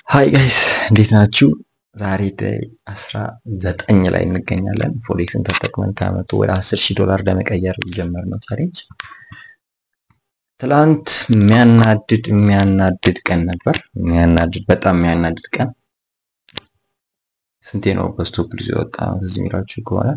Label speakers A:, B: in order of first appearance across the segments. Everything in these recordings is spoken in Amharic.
A: ሀይ ጋይስ እንዴት ናችሁ? ዛሬ ዴይ አስራ ዘጠኝ ላይ እንገኛለን። ፎሬክስን ተጠቅመን ከመቶ ወደ አስር ሺህ ዶላር ለመቀየር የጀመርነው ቻሌንጅ ትላንት የሚያናድድ የሚያናድድ ቀን ነበር። የሚያናድድ በጣም የሚያናድድ ቀን። ስንቴ ነው በስቶፕ ልጅ ወጣ? እዚህ የሚላችሁ ከሆነ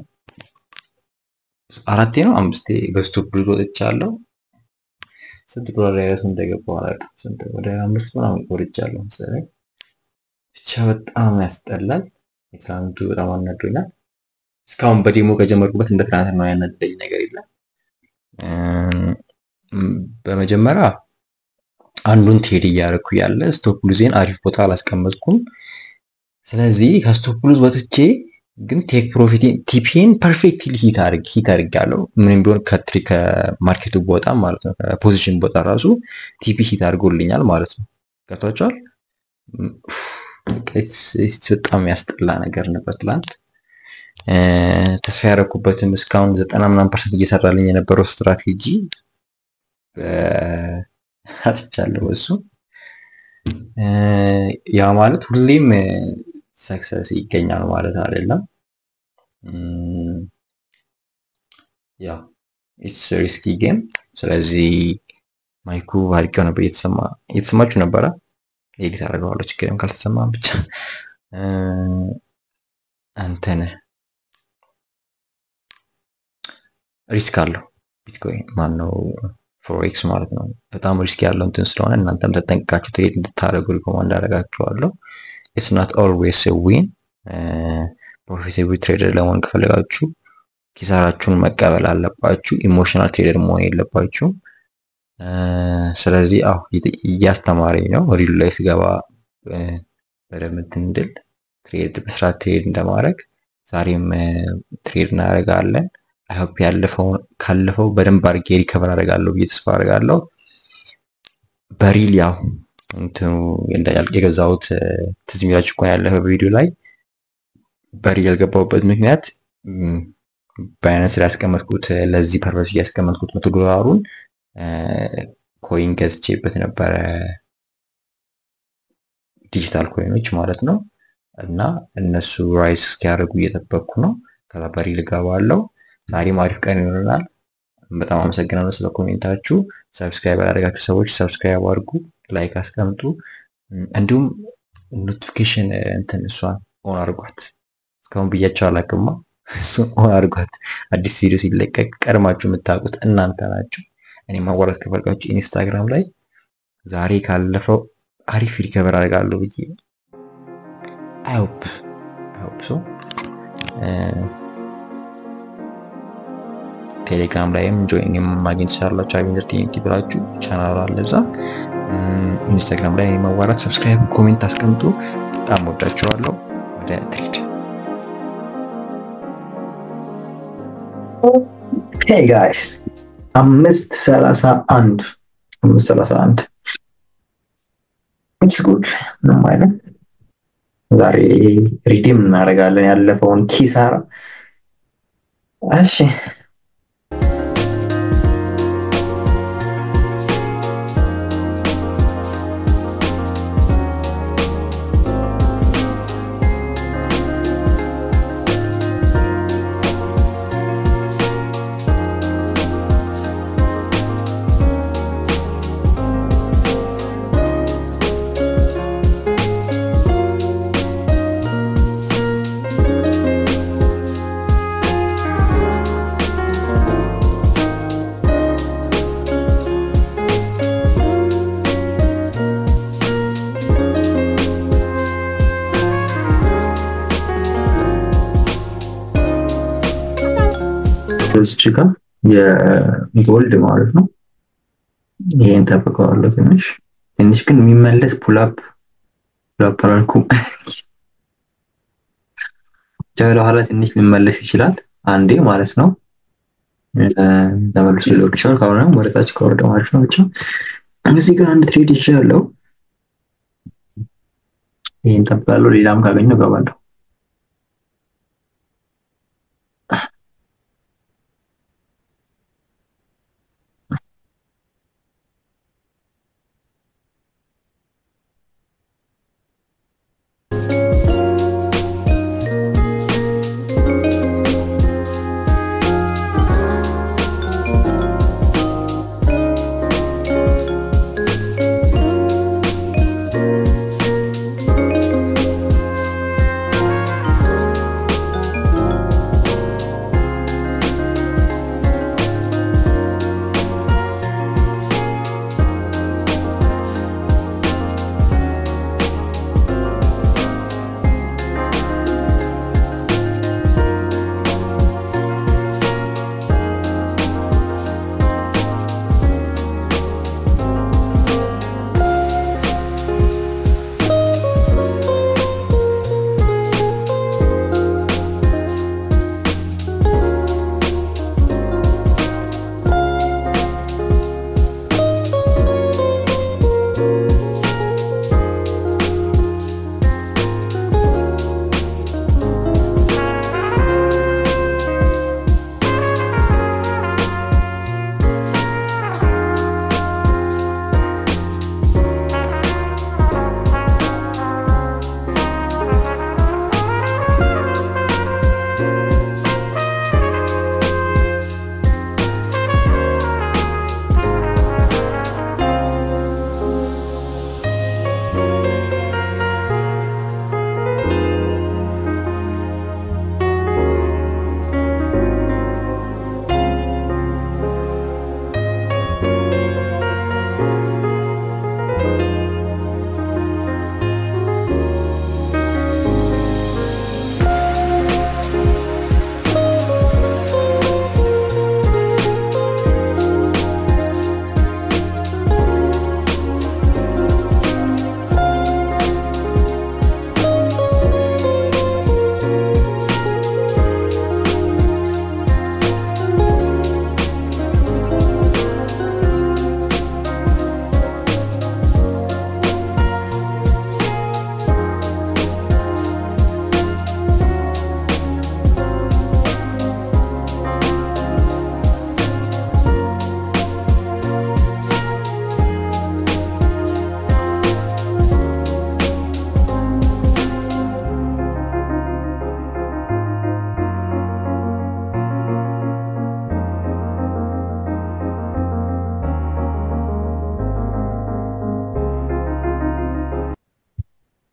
A: አራቴ ነው አምስቴ በስቶፕ ልጅ ወጥቻለሁ። ስንት ዶላር ያለሱ እንደገባው አላውቅም። ስንት ወደ አምስት ምናምን ቆርጫለሁ መሰለኝ። ብቻ በጣም ያስጠላል። የትናንቱ በጣም አናዶኛል። እስካሁን በዴሞ ከጀመርኩበት እንደ ትናንት ነው ያናደደኝ ነገር የለም። በመጀመሪያ አንዱን ትሄድ እያደረኩ ያለ ስቶፕ ሉዜን አሪፍ ቦታ አላስቀመጥኩም። ስለዚህ ከስቶፕ ሉዝ ወጥቼ ግን ቴክ ፕሮፊቴን ቲፒን ፐርፌክትሊ ሂት አድርግ ሂት አድርጋለሁ። ምንም ቢሆን ከትሪ ከማርኬቱ ቦታ ማለት ነው ከፖዚሽን ቦታ ራሱ ቲፒ ሂት አድርጎልኛል ማለት ነው። ገብቷቸዋል። በጣም ያስጠላ ነገር ነበር ትላንት። ተስፋ ያደረኩበትም እስካሁን ዘጠና ምናምን ፐርሰንት እየሰራልኝ የነበረው ስትራቴጂ አጥቻለሁ። እሱ ያ ማለት ሁሌም ሰክሰስ ይገኛል ማለት አይደለም። ያ ኢትስ ሪስኪ ጌም። ስለዚህ ማይኩ አድርጌው ነበር እየተሰማ እየተሰማችሁ ነበረ። ኤዲት አደርገዋለሁ ችግርም ካልተሰማ ብቻ አንተነህ ሪስክ አለው ቢትኮይን ማን ነው ፎሬክስ ማለት ነው። በጣም ሪስክ ያለው እንትን ስለሆነ እናንተም ተጠንቅቃችሁ ትሬድ እንድታደርጉ ሪኮማንድ አደርጋችኋለሁ። ኢትስ ናት ኦልዌይስ ዊን። ፕሮፊታብል ትሬደር ለመሆን ከፈለጋችሁ ኪሳራችሁን መቀበል አለባችሁ። ኢሞሽናል ትሬደር መሆን የለባችሁም። ስለዚህ አሁ እያስተማረኝ ነው። ሪሉ ላይ ስገባ በደንብ እንትን እንድል ትሬድ በስርዓት ትሬድ እንደማድረግ ዛሬም ትሬድ እናደርጋለን። አይሆፕ ያለፈውን ካለፈው በደንብ አድርጌ ሪከቨር አደርጋለሁ ብዬ ተስፋ አደርጋለሁ። በሪል ያው እንትኑ የገዛሁት ትዝ የሚላችሁ እኮ ያለፈ ቪዲዮ ላይ በሪል ያልገባሁበት ምክንያት ባይናንስ ላይ ያስቀመጥኩት ለዚህ ፐርፐስ እያስቀመጥኩት መቶ ዶላሩን ኮይን ገዝቼበት ነበረ ዲጂታል ኮይኖች ማለት ነው። እና እነሱ ራይስ እስኪያደርጉ እየጠበቅኩ ነው። ከዛ በሪል እገባለሁ። ዛሬም አሪፍ ቀን ይሆናል። በጣም አመሰግናለሁ ስለ ኮሜንታችሁ። ሰብስክራይብ ያላደረጋችሁ ሰዎች ሰብስክራይብ አድርጉ፣ ላይክ አስቀምጡ። እንዲሁም ኖቲፊኬሽን እንትን እሷን ኦን አድርጓት። እስካሁን ብያቸው አላቅማ። እሱን ኦን አድርጓት። አዲስ ቪዲዮ ሲለቀቅ ቀድማችሁ የምታውቁት እናንተ ናችሁ። እኔ ማዋራት ከፈልጋችሁ ኢንስታግራም ላይ ዛሬ ካለፈው አሪፍ ሪከቨር አደርጋለሁ ብዬ አይሆፕ አይሆፕ ሶ ቴሌግራም ላይም ጆይን ማግኘት ትችላላችሁ። አቢንደር ቲንቲ ብላችሁ ቻናል አለ እዛ። ኢንስታግራም ላይ ማዋራት፣ ሰብስክራይብ፣ ኮሜንት አስቀምጡ። በጣም ወዳችኋለሁ። ወደ ትሬድ
B: ሄይ ጋይስ አምስት ሰላሳ አንድ አምስት ሰላሳ አንድ ኢትስ ጉድ ምንም አይነት ዛሬ ሪዲም እናደርጋለን ያለፈውን ኪሳራ። እሺ እዚች ጋር የጎልድ ማለት ነው። ይሄን ጠብቀዋለሁ። ትንሽ ትንሽ ግን የሚመለስ ፑላፕ ፑላፕ አላልኩም። ወደ ኋላ ትንሽ ሊመለስ ይችላል አንዴ ማለት ነው። ተመልሶ ሊወርድ ይችላል። ካልሆነም ወደታች ከወረደ ማለት ነው። ብቻ እዚህ ጋር አንድ ትሬድ ይችላለሁ። ይሄን ጠብቃለሁ። ሌላም ካገኘው እገባለሁ።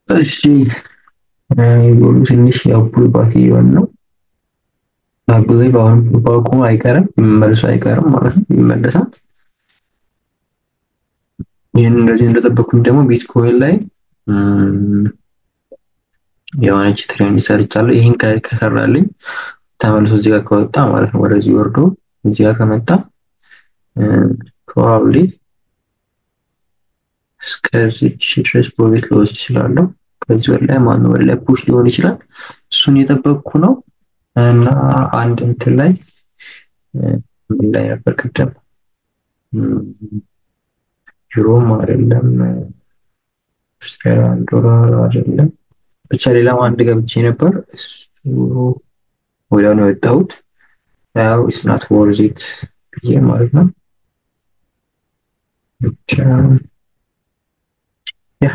B: እሺ ጎሉ ትንሽ ያው ፑል ባክ እየሆን ነው። አጉዜ በአሁን ፑል ባኩ አይቀርም ይመለሱ አይቀርም ማለት ነው፣ ይመለሳል። ይህን እንደዚህ እንደጠበኩኝ ደግሞ ቢትኮይን ላይ የሆነች ትሬንድ ሰርቻለሁ። ይህን ከሰራልኝ ተመልሶ እዚህ ጋር ከወጣ ማለት ነው ወደዚህ ወርዶ እዚህ ጋር ከመጣ ፕሮባብሊ እስከዚች ድረስ ፕሮቤት ልወስድ እችላለሁ። ከዚህ ወደ ላይ ማነው ወደ ላይ ፑሽ ሊሆን ይችላል። እሱን የጠበቅኩ ነው እና አንድ እንትን ላይ ምን ላይ ነበር ቅድም ዩሮም አይደለም አውስትራሊያን ዶላር አይደለም ብቻ ሌላም አንድ ገብቼ ነበር። እሱ ወዲያው ነው የወጣሁት። ያው ኢትስ ናት ወርዝ ኢት ብዬ ማለት ነው። ብቻ ያ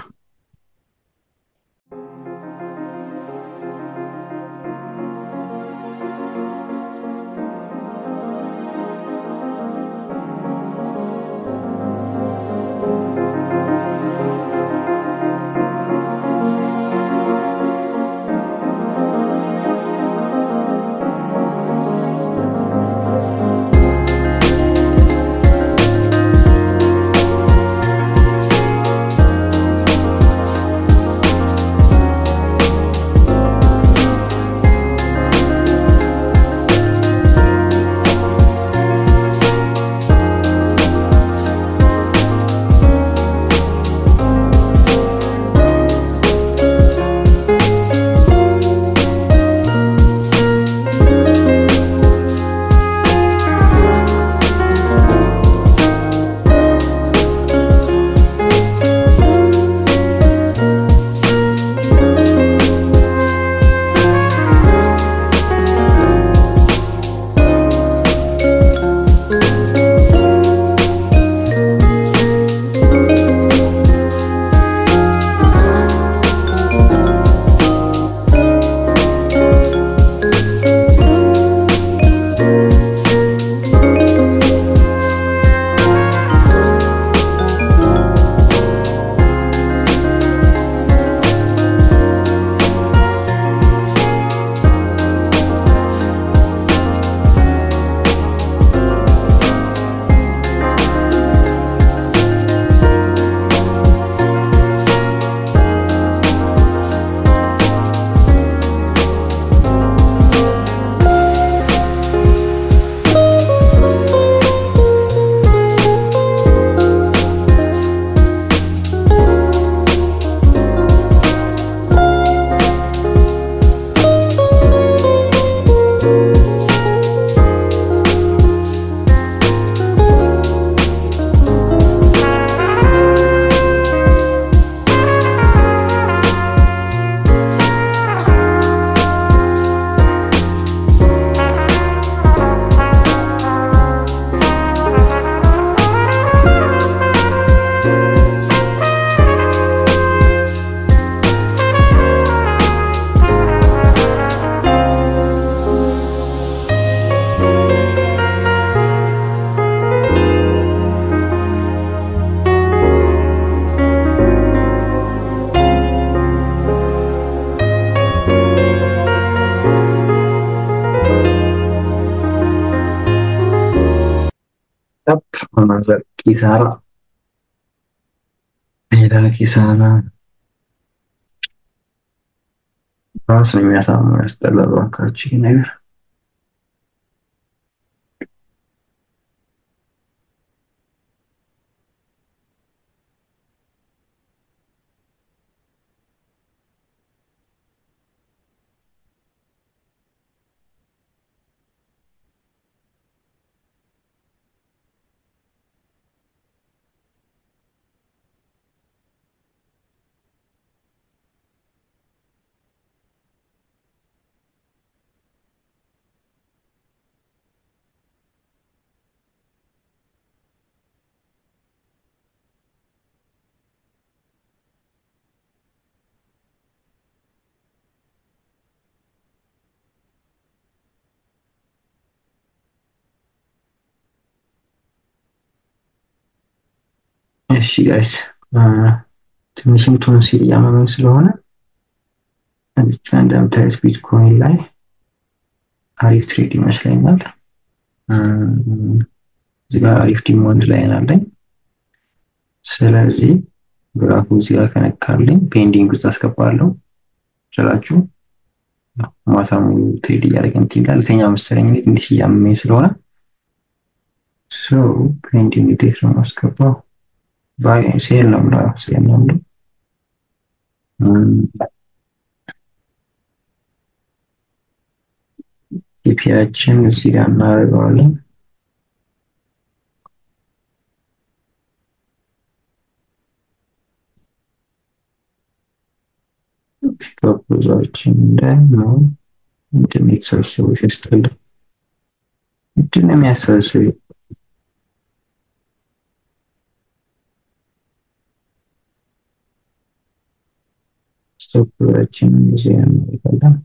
B: ኪሳራ ሌላ ኪሳራ ራስ ነው የሚያሳምነው። ያስጠላል እባካችሁ ይሄ ነገር። እሺ ጋይስ ትንሽም ቶንሲል እያመመኝ ስለሆነ እዚች እንደምታዩት ቢትኮይን ላይ አሪፍ ትሬድ ይመስለኛል። እዚህ ጋር አሪፍ ዲማንድ ላይ ናለኝ። ስለዚህ ግራፉ እዚህ ጋር ከነካልኝ ፔንዲንግ ውስጥ አስገባለሁ ስላችሁ ማታ ሙሉ ትሬድ እያደረገ እንትን ይላል። ልተኛ መሰለኝ እኔ ትንሽ እያመመኝ ስለሆነ ሰው ፔንዲንግ እንዴት ነው የማስገባው? ባይ ሴል ነው ምላ ሴል ነው ምላ ኢፒያችን እዚህ ጋር እናደርገዋለን። ፕሮፖዛችን እንዳይነው ምንድን የተሰበሰበው ሲያስጠላ ምንድን ነው የሚያሰበስበው? ፕሮፖዛችንን እዚህ እናደርጋለን።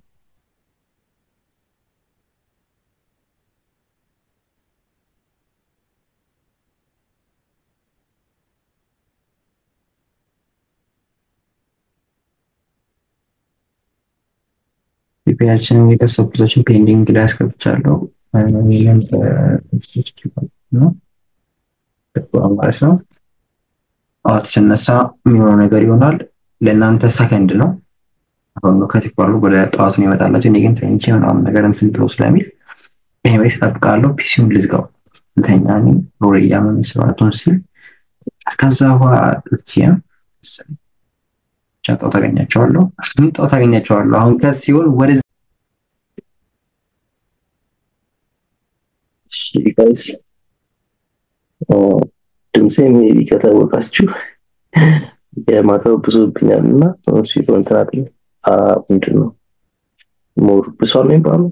B: ኢፒያችንን የቀሰቡቶችን ፔንዲንግ ላይ አስገብቻለሁ። ይህንን ነው ማለት ነው። ጠዋት ስነሳ የሚሆነው ነገር ይሆናል። ለእናንተ ሰከንድ ነው። አሁን ነው ከትባሉ ወደ ጠዋት ነው ይመጣላቸው። እኔ ግን ተኝቼ ምናምን ነገር እንትን ብሎ ስለሚል ኤኒዌይስ እጠብቃለሁ። ፒሲውን ልዝጋው ልተኛ። እኔ ሮሬ እያመመኝ ስለሆነ ቶንሲል ከዛ በኋላ ጥቼ ነው ጫጣው ታገኛቸዋለሁ ጣው ታገኛቸዋለሁ። አሁን ከዚህ ሲሆን ወደ
C: ጋይስ ድምፄ ሜቢ ከታወቃችሁ የማታው ብዙብኛል እና ሲሉ እንትን አይደል ምንድን ነው ሞር ብሷል ነው የሚባለው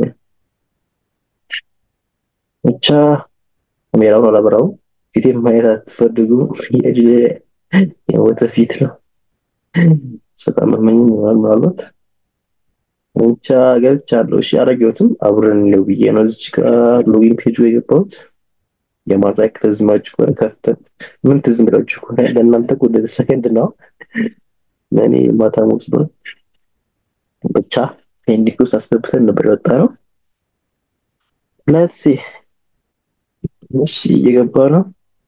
C: ብቻ ካሜራውን አላበራውም። ፊቴን ማየት አትፈልጉም። የሞተ ፊት ነው። በጣም መመኝ ይሆናል ምናልባት ብቻ ገብቻለሁ። እሺ አላየሁትም። አብረን ለው ብዬ ነው እዚች ጋር ሎጊን ፔጁ የገባሁት። የማታ ከተዝማችሁ ከሆነ ከፍተን ምን ትዝ የሚላችሁ ከሆነ ለእናንተ ወደ ሰከንድ ነው። እኔ ማታ ሞት ነው ብቻ ፔንዲንግ ውስጥ አስገብተን ነበር የወጣ ነው። ሌትስ ሲ እሺ እየገባ ነው።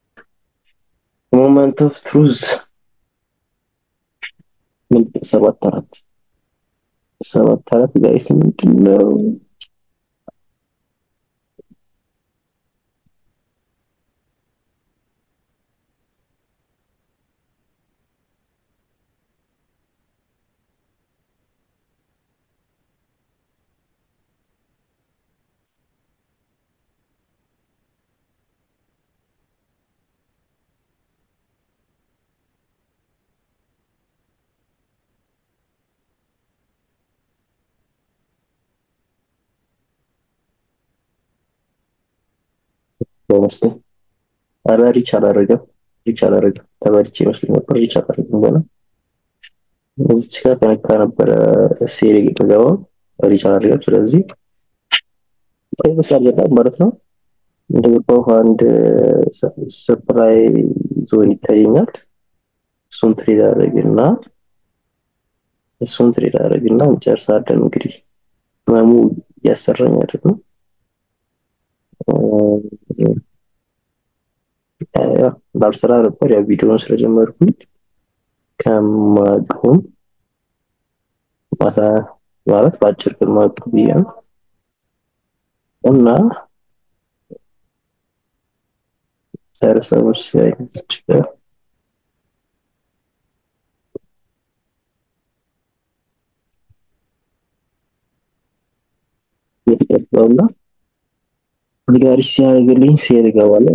C: ሞመንት ኦፍ ትሩዝ ምንድን ሰባት አራት ሰባት አራት ጋይስ ምንድን ነው? በመስሎኝ ኧረ ሪች አላደረገም ሪች አላደረገም ተበልቼ መስሎኝ ነበር ሪች አላደረገም ገና እዚች ጋር ከነካ ነበረ ሴሪ የተገባው ሪች አላደረገም ስለዚህ በቃ አልገባም ማለት ነው እንደገባው አንድ ሰፕላይ ዞን ይታየኛል እሱን ትሬድ አደረግና እሱን ትሬድ አደረግና እንጨርሳለን እንግዲህ ህመሙ እያሰራኝ አይደለም ባልሰራ ነበር ያው ቪዲዮውን ስለጀመርኩኝ ከማቀውም ማታ ማለት በአጭር ቀን ማቀ ብዬ ነው እና ጨርሰዎች አይነቶች ጋር የተቀባውና እዚህ ጋር ሲያደርግልኝ ሲሄድ እገባለሁ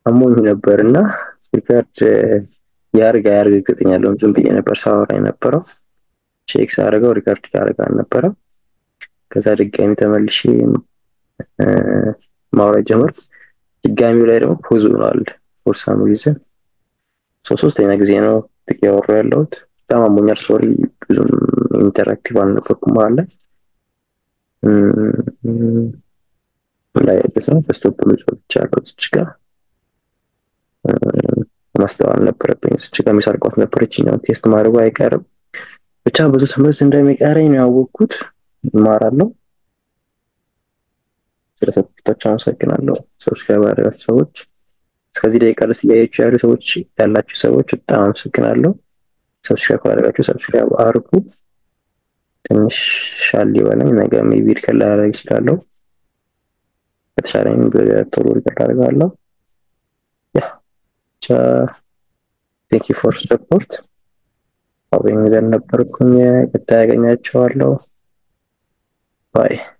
C: አሞኝ ነበር እና ሪካርድ ያርግ አያርግ እርግጠኛ አይደለሁም። ዝም ብዬ ነበር ሳወራ የነበረው ቼክ ሳደርገው ሪካርድ ያደርግ አልነበረም። ከዛ ድጋሚ ተመልሼ ማውራት ጀመርኩ። ድጋሚው ላይ ደግሞ ፖዝ ሆኗል ፎር ሳም ሪዝን። ሶስተኛ ጊዜ ነው ያወሩ ያለሁት። በጣም አሞኛል። ሶሪ ብዙም ኢንተራክቲቭ አልነበርኩም መሀል ላይ ላይ ያሉት ነው በስቶፕ ምጽፍ ብቻ ያለው እዚች ጋር ማስተዋል ነበረብኝ። እዚች ጋር የሚሰርቋት ነበረች ነው ቴስት ማድረጉ አይቀርም። ብቻ ብዙ ትምህርት እንደሚቀረኝ ነው ያወቅኩት። እማራለሁ። ስለሰጣችሁ አመሰግናለሁ። ሰብስክራይብ ያደረጋችሁ ሰዎች እስከዚህ ደቂቃ ድረስ እያያችሁ ያሉ ሰዎች ያላችሁ ሰዎች በጣም አመሰግናለሁ። ሰብስክራይብ ካላደረጋችሁ ሰብስክራይብ አድርጉ። ትንሽ ሻል ይበለኝ። ነገ ሜቢ ሪከርድ ላደርግ እችላለሁ። ከተሻለኝ ቶሎ ሪከርድ አደርጋለሁ። ያ ብቻ ቴንክ ዩ ፎር ሰፖርት። አብረኝ ዘን ነበርኩኝ። ቀጣይ ያገኛችኋለሁ። ባይ